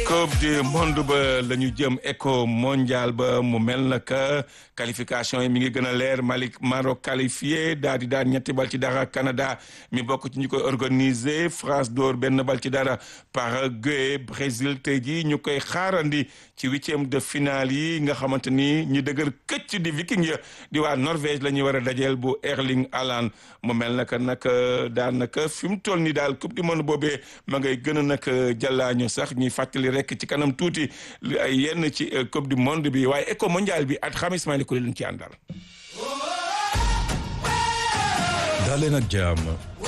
coupe du monde ba la ñu jëm éco mondial ba mu mel na que qualification yi mi ngi gën a leer Mali Maroc qualifié daal di daan ñetti bal ci dara Canada mi bokk ci ñu koy organiser France door benn bal ci dara Paraguay Brésil tey jii ñu koy xaarandi ci huitième de finale yi nga xamante ni ñi dëgër këcc di viking ya di waa Norvège la ñuy war a dajeel bu Erling Haaland mu mel na que nag daanaka fi mu toll nii daal coupe du monde boobee ma ngay gën a nag jàllaañu sax ñuy fàttali rek ci kanam tuuti ay yenn ci coupe du monde bi waaye éco mondial bi at xamis maa ku leen ci àndal. daleen ak jàmm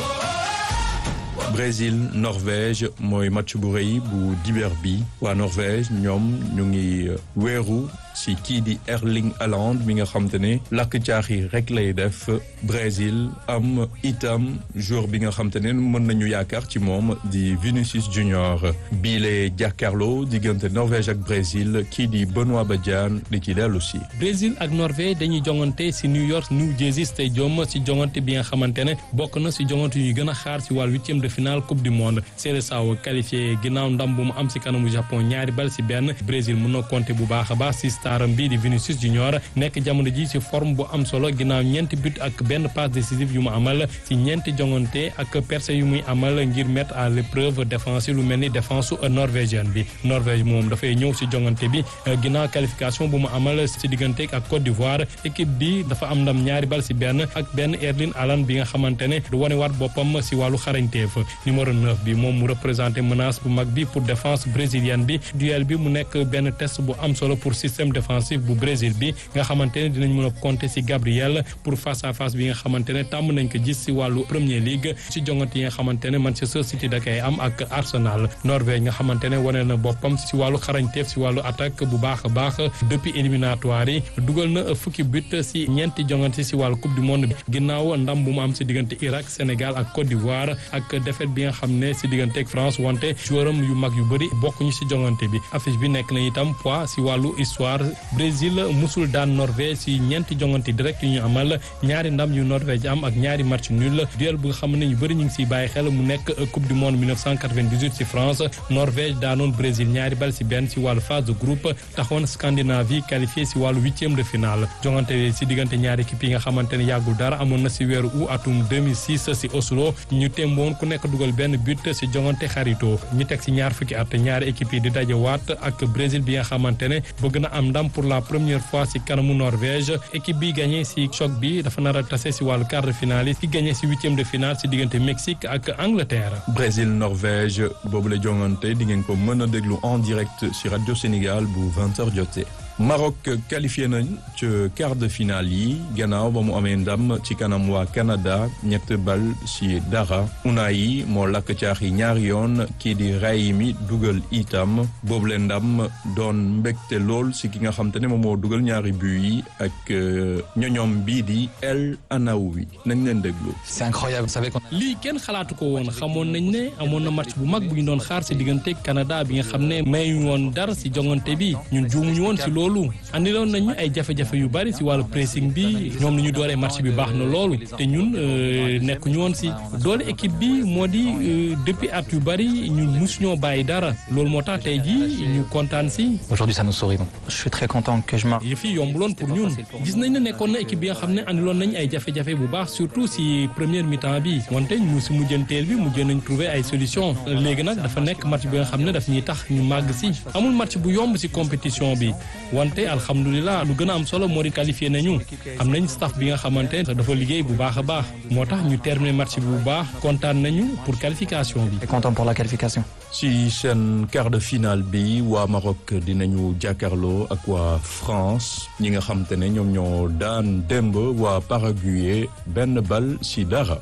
Brésil Norvège mooy match bu rëy bu dibeer bi waa Norvège ñoom ñu ngi weeru si kii di Erling Haaland mi nga xam te ne lakk caaxi rek lay def Brésil am itam joueur bi nga xam te ne mën nañu yaakaar ci moom di Vinicius Junior biile jàkkaarloo diggante Norvège ak Brésil kii di Benoît Badiane di ci dellu si. Brésil ak Norvège dañuy jongante si New York New Jersey Stadium si jongante bi nga xamante ne bokk na si jongante yu gën a xaar si wàllu huitième de finale coupe du monde Seleção qualifié ginnaaw ndam bu mu am si kanamu Japon ñaari bal si benn Brésil mën na compter bu baax a baax si staram bi di Vinicius Junior nekk jamono ji ci forme bu am solo ginnaaw ñeenti but ak benn passe décisive yu mu amal ci ñeenti jongante ak percé yu muy amal ngir mettre à l'épreuve défensive lu mel ni défense norvégienne bi Norvège moom dafay ñëw ci jongante bi ginnaaw qualification bu mu amal ci diggante ak Côte d'Ivoire équipe bi dafa am ndam ñaari bal ci benn ak benn Erling Haaland bi nga xamante ne du wane waat boppam ci wàllu xarañteef numéro 9 bi moom mu représenté menace bu mag bi pour défense brésilienne bi duel bi mu nekk benn test bu am solo pour système défensif bu Brésil bi nga xamante ne dinañ mën a compter ci Gabriel pour face à face bi nga xamante ne tàmm nañ ko gis ci wàllu Premier League ci jongante yi nga xamante ne Manchester City da koy am ak Arsenal Norvège nga xamante ne wane na boppam ci wàllu xarañteef ci wàllu attaque bu baax a baax depuis éliminatoire yi dugal na fukki but ci ñeenti jongante ci wàllu coupe du monde bi ginnaaw ndam bu mu am ci diggante Irak Sénégal ak Côte d'Ivoire ak défaite bi nga xam ne ci diggante ak France wante joueuram yu mag yu bëri bokkuñu ci jongante bi affiche bi nekk na itam poids ci wàllu histoire Brésil musul daan Norvège ci ñeenti jongante direct yu ñu amal ñaari ndam yu Norvège am ak ñaari match nul duel bu nga xam ne ñu bëri ñu ngi ciy bàyyi xel mu nekk coupe du monde 1998 ci France Norvège daanoon Brésil ñaari bal ci benn ci wàllu phase de groupe taxoon Scandinavie qualifié ci wàllu huitième de finale jongante ci diggante ñaari équipe yi nga xamante ne yàggul dara amoon na ci weeru août atum 2006 ci Oslo ñu temboon ku nekk dugal benn but ci jongante xarito ñu teg ci ñaar fukki at ñaari équipe yi di dajewaat ak Brésil bi nga xamante ne bëgg na am ndam pour la première fois ci kanamu Norvège équipe bi gagné ci choc bi dafa nar a tase ci wàllu quart de finale yi ci gagné ci huitième de finale ci diggante Mexique ak Angleterre. Brésil Norvège boobu la jongante di ngeen ko mën a déglu en direct ci rajo Sénégal bu 20h jotee. Maroc qualifié nañ ci quart de finale yi gannaaw ba mu amee ndam ci kanam waa Canada ñett bal ci dara Unai moo lakk caaxi ñaari yoon kii di Raimi dugal itam boobu leen ndam doon mbégte lool ci ki nga xam te ne moom moo dugal ñaari but yi ak ñoñoom bii di El Anaoui nañ leen déglu. c'est incroyable vous savez qu'on lii kenn xalaatu ko woon xamoon nañ ne amoon na match bu mag bu ñu doon xaar ci diggante Canada bi nga xam ne mayuñu woon dara ci jongante bi ñun juumuñu woon ci loolu. andiloon nañu ay jafe-jafe yu bari ci wàllu pressing bi ñoom ni ñu dooree match bi baax na loolu te ñun nekkuñu woon ci doole équipe bi moo di depuis at yu bari ñun musuñoo bàyyi dara loolu moo tax tey jii ñu kontaan ci. aujourd'hui ça nous sourit donc je suis très content que je ma. yëf yi yombuloon pour ñun gis nañ ne nekkoon na équipe bi nga xam ne andiloon nañ ay jafe-jafe bu baax surtout ci première mi-temps bi wante ñu ci mujjanteel bi mujjee nañ trouver ay solution léegi nag dafa nekk match bi nga xam ne daf ñuy tax ñu màgg ci amul match bu yomb ci compétition bi. wante alhamdulilah lu gën a am solo moo di qualifié nañu am nañ staff bi nga xamante ne dafa liggéey bu baax a baax moo tax ñu terminé match bi bu baax kontaan nañu pour qualification bi. content pour la qualification. ci seen quart de finale bi waa Maroc dinañu jàkkaarloo ak waa France ñi nga xam te ne ñoom ñoo daan démb waa Paraguay benn bal ci dara.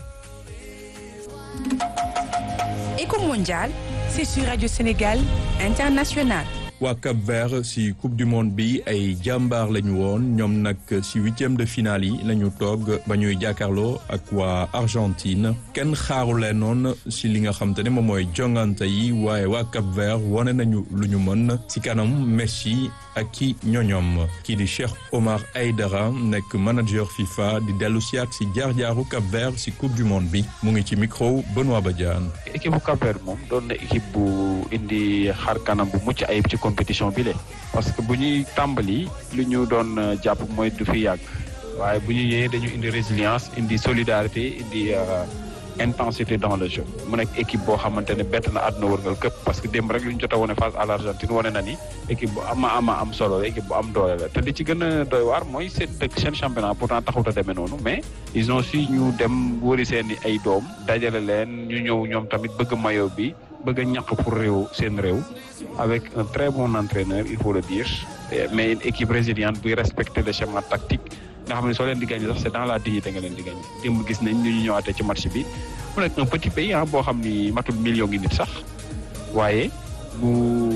Éco mondial, c'est sur Radio Sénégal International. waa Cap Vert si coupe du monde bi ay jàmbaar lañu woon ñoom nag si huitième de finale yi lañu toog ba ñuy jàkkaarloo ak waa Argentine kenn xaaru leen noon si li nga xam te ne moom mooy jongante yi waaye waa Cap Vert wane nañu lu ñu mën si kanam Messi ak ki ñoñom kii di Cheikh Omar Aydara nekk manager FIFA di dellu si ak si jaar-jaaru Cap Vert si coupe du monde bi mu ngi ci micro Benoît Badiane. équipe bu Cap Vert moom doon na équipe bu indi xar kanam bu mucc ayib ci compétition bi le parce que bu ñuy tàmbali lu ñu doon jàpp mooy du fi yàgg waaye bu ñu yee dañu indi résilience indi solidarité indi intensité dans le jeu mu nekk équipe boo xamante ne bett na àdduna wërngal këpp parce que démb rek lu ñu jot a wone face à l'Argentine wane na ni équipe bu ama ama am solo la équipe bu am doole la te li ci gën a doy waar mooy seen dëkk seen championnat pourtant taxut a demee noonu mais ils ont su ñu dem wëri seen ay doom dajale leen ñu ñëw ñoom tamit bëgg maillot bi bëgg a ñàkk pour réew seen réew avec un très bon entraîneur il faut le dire mais une équipe résiliente buy respecter le schéma tactique nga xam ne soo leen di gagné sax c'est dans la dignité nga leen di gagné démb gis nañ ñu ñu ñëwaatee ci match bi mu nekk un petit pays ah boo xam ni matul million ngi nit sax waaye bu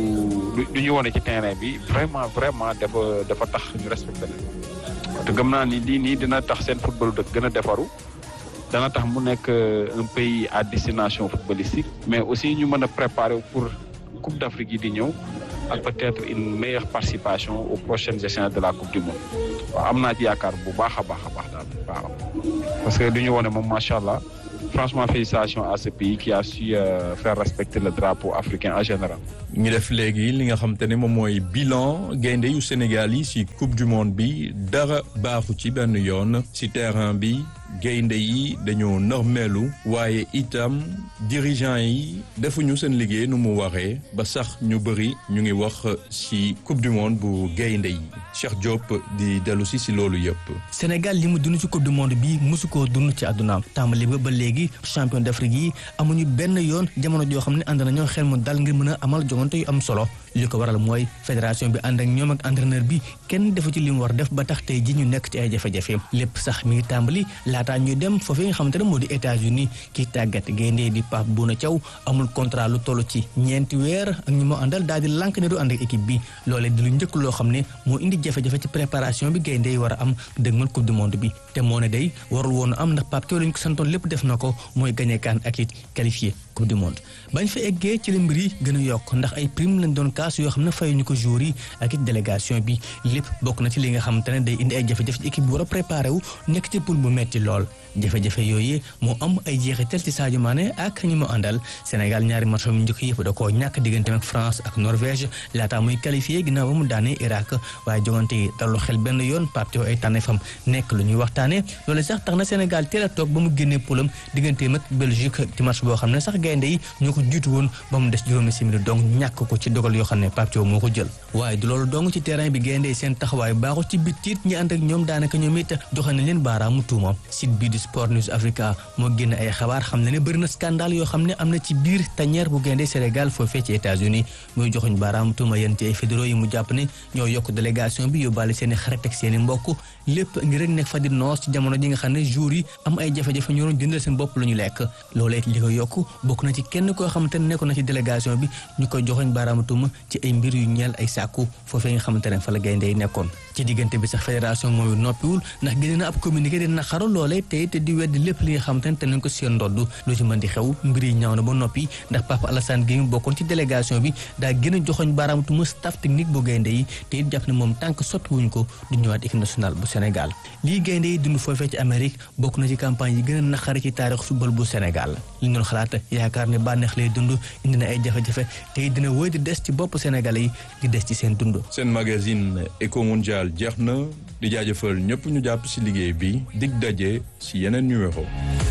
du ñu wone ci terrain bi vraiment vraiment dafa dafa tax ñu respecté leen te gëm naa ni lii nii dina tax seen football dëkk gën a defaru dana tax mu nekk un pays à destination footballistique mais aussi ñu mën a préparer pour Coupe d'Afrique yi di ñëw ak peut-être une meilleure participation aux prochaines échéances de la Coupe du Monde waaw am naa ci yaakaar bu baax a baax a baax daal waaw parce que du ñu wone moom macha allah franchement félicitations à ce pays qui a su euh, faire respecter le drapeau africain en général. ñu def léegi li nga xam te ne moom mooy bilan gaynde yu Sénégal yi ci coupe du monde bi dara baaxu ci benn yoon ci terrain bi gaynde yi dañoo normelu waaye itam dirigeant yi defuñu seen liggéey nu mu waree ba sax ñu bëri ñu ngi wax ci coupe du monde bu gaynde yi Cheikh Diop di dellu si si loolu yëpp. Sénégal li mu dund ci coupe du monde bi mosu koo dund ci àddunaam tàmbali ba ba léegi champion d'Afrique yi amuñu benn yoon jamono joo xam ne ànd nañoo xel mu dal ngir mën a amal jongante yu am solo li ko waral mooy fédération bi ànd ak ñoom ak entraîneur bi kenn defu ci li mu war def ba tax tey ji ñu nekk ci ay jafe-jafe lépp sax mi ngi tàmbali laataa ñuy dem foofee nga xamante ne moo di États-Unis kii tàggat gaynde di Pape Bouna Thiaw amul contrat lu toll ci ñeenti weer ak ñu moo àndal daal di lànk ne du ànd ak équipe bi loolee di lu njëkk loo xam ne moo indi jafe-jafe ci préparation bi gaynde yi war a am dëgmal coupe du monde bi te moo ne day warul woon am ndax Pape Thiaw lañ ko santoon lépp def na ko mooy gagné kaan ak it qualifié coupe du monde bañ fa eggee ci la mbir yi gën a yokk ndax ay prime lañ doon kaas yoo xam ne fayuñu ko jour yi ak it délégation bi lépp bokk na ci li nga xamante ne day indi ay jafe-jafe ci équipe bi war a préparé wu nekk ci poule bu metti lool jafe-jafe yooyu moo am ay jeexital ci Sadio Mané ak ñi mu àndal Sénégal ñaari match yu njëkk yëpp da koo ñàkk diggante ak France ak Norvège laataa muy qualifié ginnaaw ba mu daanee Irak waaye jongante yi dalul xel benn yoon Pape Thiaw ay tànneefam nekk lu ñuy waxtaanee loolu sax tax na Sénégal teel a toog ba mu génnee poulam digganteem ak Belgique ci match boo xam ne sax gaynde yi ñoo ko jiitu woon ba mu des juróomi simili donc ñàkk ko ci dogal yoo xam ne Pape Thiaw moo ko jël waaye du loolu dong ci terrain bi gaynde yi seen taxawaay baaxul ci bitit ñi ànd ak ñoom daanaka ñoom it joxe nañ leen baaraamu tuuma site bii di Sport News Africa moo génn ay xabaar xam ne ne bëri na scandale yoo xam ne am na ci biir tanière bu gaynde Sénégal foofee ci États-Unis muy joxuñ baaraamu tuuma yéen ci ay fédéraux yi mu jàpp ne ñoo yokk délégation bi yóbbaale seen i xarit ak seen i mbokk lépp ngir rek nekk fa di noos ci jamono ji nga xam ne jour yi am ay jafe-jafe ñoo doon jëndal seen bopp lu ñu lekk loolee li ko yokk bokk na ci kenn koo xamante ne nekkoon na ci délégation bi ñu koy joxoñ baaraamu tuuma ci ay mbir yu ñeel ay sàkku foofee nga xamante ne fa la gaynde yi nekkoon ci diggante bi sax fédération mooy noppiwul ndax gis na ab communiqué di naqaru loolee tey te di weddi lépp li nga xamante ne te nañ ko seen ndodd lu ci mën di xew mbir yi ñaaw na ba noppi ndax Papa Alassane Gueye bokkoon ci délégation bi daa gën a joxoñ baaraamu tuuma staff technique bu gaynde yi te it jàpp ne moom tànk soppi wuñ ko du ñëwaat équipe nationale bu Sénégal lii gaynde yi dund foofee ci Amérique bokk na ci campagne yi gën a naqari ci taarix football bu Sénégal li ñu doon xalaat yaakaar ne bànneex lay dund indi na ay jafe-jafe te it dina wéy di des ci bopp Sénégalais yi di des ci seen dund seen magazine Eco Mondial jeex na di jaajëfal ñëpp ñu jàpp ci liggéey bi dig daje ci yeneen numéro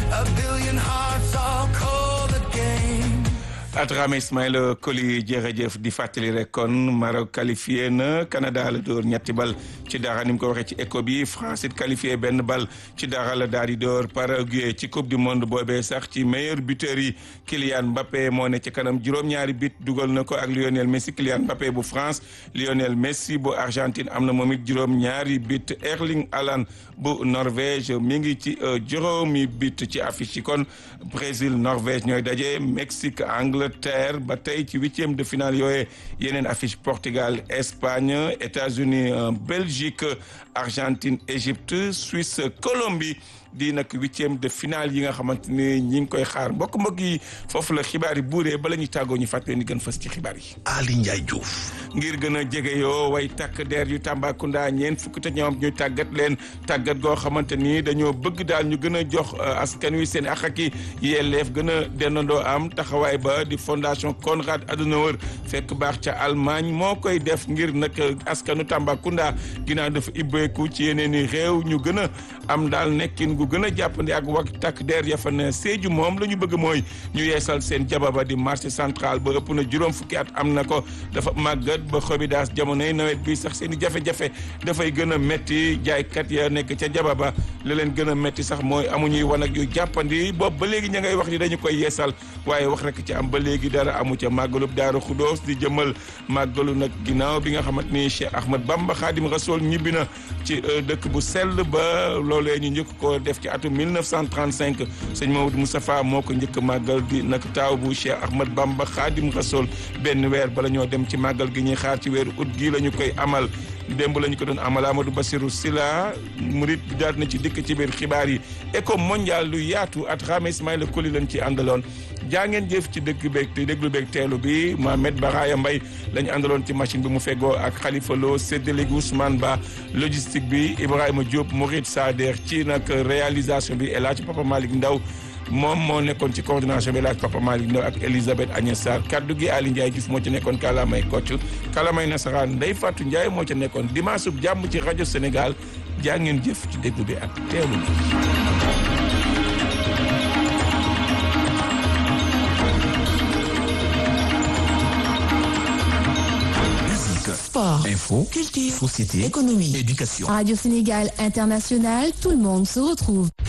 Adrame Ismaïla Koli jërëjëf di fàttali rek kon Maroc qualifié na Canada la dóor ñetti bal ci dara ni mu ko waxee ci éco bi France it qualifié benn bal ci dara la daal di dóor Paraguay ci coupe du monde boobee sax ci meilleur buteur yi Kylian Mbappé moo ne ci kanam juróom-ñaari bit dugal na ko ak Lionel Messi Kylian Mbappé bu France Lionel Messi bu Argentine am na moom it juróom-ñaari bit Erling Haaland bu Norvège mi ngi ci juróomi bit ci affiche yi kon Brésil Norvège ñooy daje Mexique Angleterre Angleterre ba tey ci huitième de finale yooye yeneen affiche Portugal Espagne États-Unis Belgique Argentine Égypte Suisse Colombie di nag huitième de finale yi nga xamante ni ñi ngi koy xaar mbokk mbokk yi foofu la xibaar yi buuree bala ñuy tàggoo ñu fàttali ni gën fës ci xibaar yi. Ali Ndiaye Diouf. ngir gën a jege yoo way takk der yu Tambacounda ñeent fukk te ñoom ñu tàggat leen tàggat goo xamante ni dañoo bëgg daal ñu gën a jox askan wi seen ak ak i yelleef gën a dendandoo am taxawaay ba di fondation Konrad Adenauer fekk baax ca Allemagne moo koy def ngir nag askanu Tambacounda ginnaaw dafa ibbeeku ci yeneen i réew ñu gën a am daal nekkin gu gën a jàppandi ak wax takk der ya fa ne Sédhiou moom la ñu bëgg mooy ñu yeesal seen jababa di marché central ba ëpp na juróom fukki at am na ko dafa màggat ba xobidaas jamonoy nawet bi sax seen i jafe-jafe dafay gën a métti jaaykat ya nekk ca jababa la leen gën a métti sax mooy amuñuy wan ak yu jàppandi boobu ba léegi ña ngay wax ni dañu koy yeesal waaye wax rek ci am ba léegi dara amu ca màggalub Daaru Xudoos di jëmal màggalu nag ginnaaw bi nga xamante ni Cheikh Ahmad Bamba Xaadim Rasool ñibbi na ci dëkk bu sell ba loolee ñu njëkk ko def ci atum 1935 sëñ Maodo Moustapha moo ko njëkk màggal di nag taaw bu Cheikh Ahmad Bamba Xaadim Rasool benn weer bala ñoo dem ci màggal gi ñuy xaar ci weeru ut gii la ñu koy amal démb la ñu ko doon amal Amadou Bassirou Sila murit bi daal na ci dikk ci biir xibaar yi éco mondial lu yaatu at xaame Ismaïla Koli lañ ci àndaloon jaa ngeen jëf ci dëkk beeg te déglu beeg teelu bi Mohamed Baraya Mbay la ñu àndaloon ci machine bi mu feggoo ak Khalifa Lo séddale gi Ousmane Ba logistique bi Ibrahima Diop Mourid Sader ci nag réalisation bi El Hadj Papa Malick Ndaw moom moo nekkoon ci coordination bi laaj Papa Malick Ndaw ak Elisabeth Agnès Sarr kaddu gi Ali Ndiaye Diouf moo ci nekkoon kalamay kocc kalamay nasaraan Ndeye Fatou Ndiaye moo ci nekkoon dimanche sub jàmm ci rajo Sénégal jaa ngeen jëf ci déglu bi ak teelu bi Sport, info, culture, société, économie, éducation. Radio Sénégal International, tout le monde se retrouve.